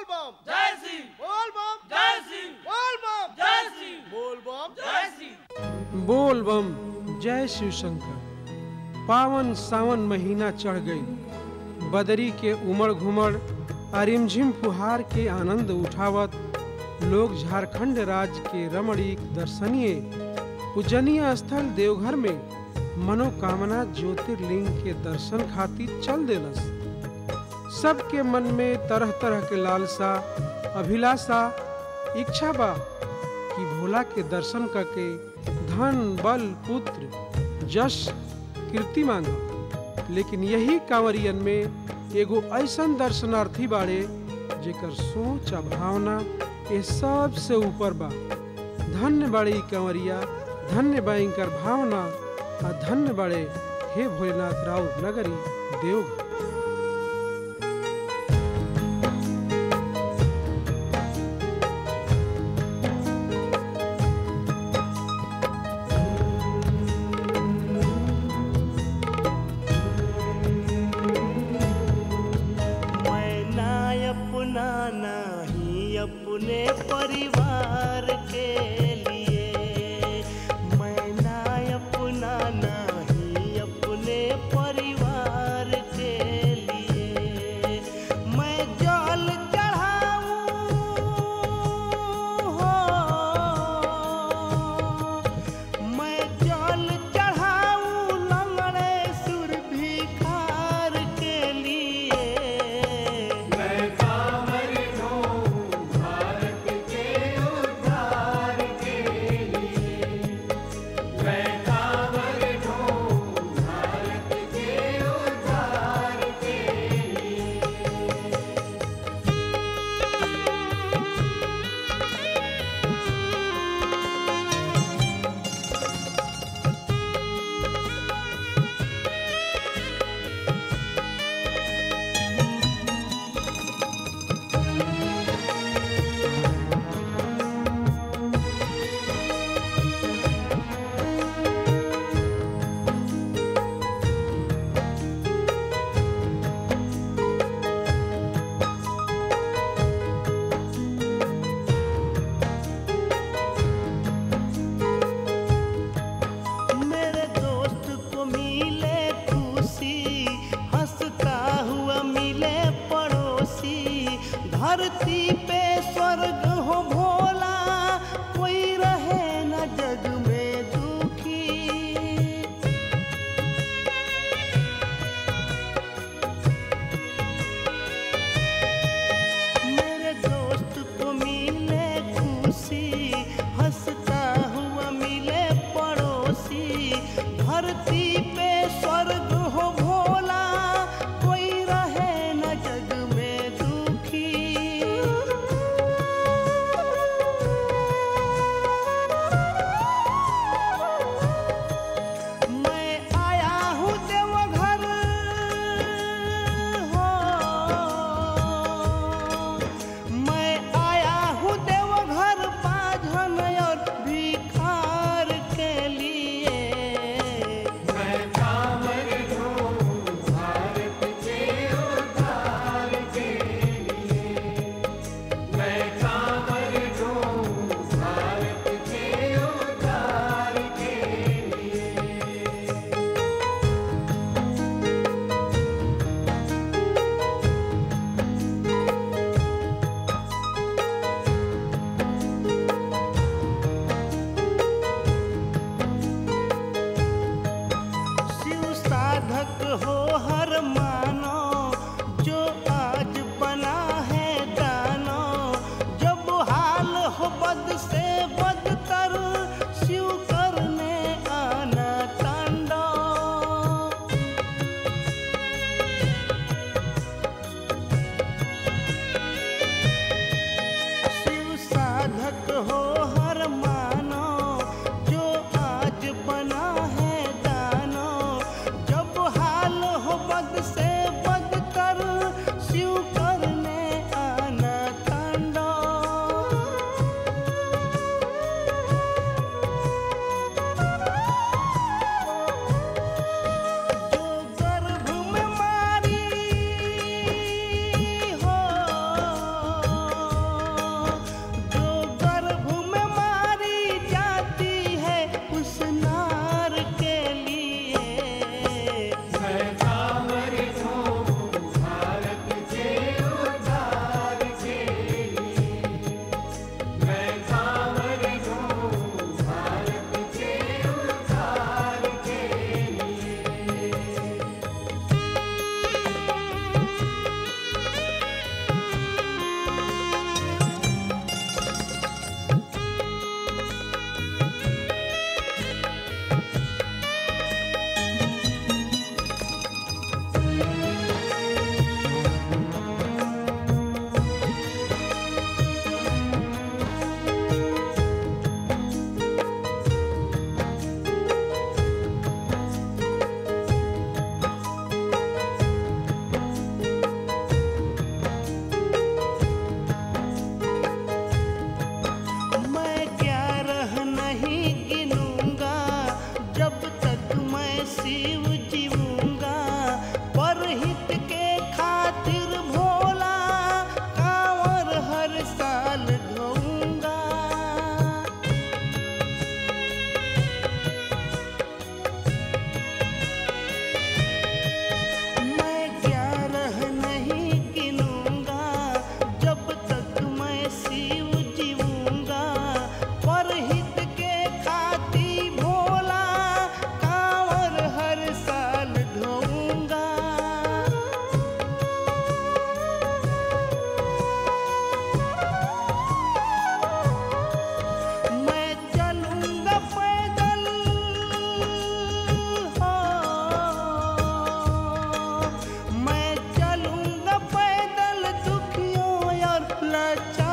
बम जय श्री बोल बम जय श्री बोल बम जय श्री बोल बम जय श्री बोल बम जय शिव शंकर पावन सावन महीना चढ़ गई बदरी के उमड़ घुमड़ अरिमझिम फुहार के आनंद उठावत लोग झारखंड राज्य के रमणीक दर्शनीय पूजनीय स्थल देवघर में मनोकामना ज्योतिर्लिंग के दर्शन खातिर चल देलस सबके मन में तरह तरह के लालसा अभिलाषा इच्छा बा कि भोला के दर्शन करके धन बल पुत्र जश कीर्ति मांगा लेकिन यही कांवरियन में एगो ऐसन दर्शनार्थी बाड़े जेकर सोच आ भावना ये सब से ऊपर बा धन्य बाड़े ई कंवरिया धन्य बा इनकर भावना आ धन्य बाड़े हे भोलेनाथ राव नगरी देवघर मैं ना अपना नहीं अपने परिवार के लिए मैं ना अपना नहीं अपने परिवार के लिए मैं जल चढ़ाऊं हो मैं जल चढ़ाऊं लंगड़े सुर भिखार के लिए मेरे दोस्त को मिले खुशी हंसता हुआ मिले पड़ोसी धरती पे स्वर्ग हो भोला कोई रहे न जग में दुखी मेरे दोस्त को मिले खुशी हंसता हुआ मिले पड़ोसी धरती पे स्वर्ग हो भोला कोई रहे न जग में दुखी लाचार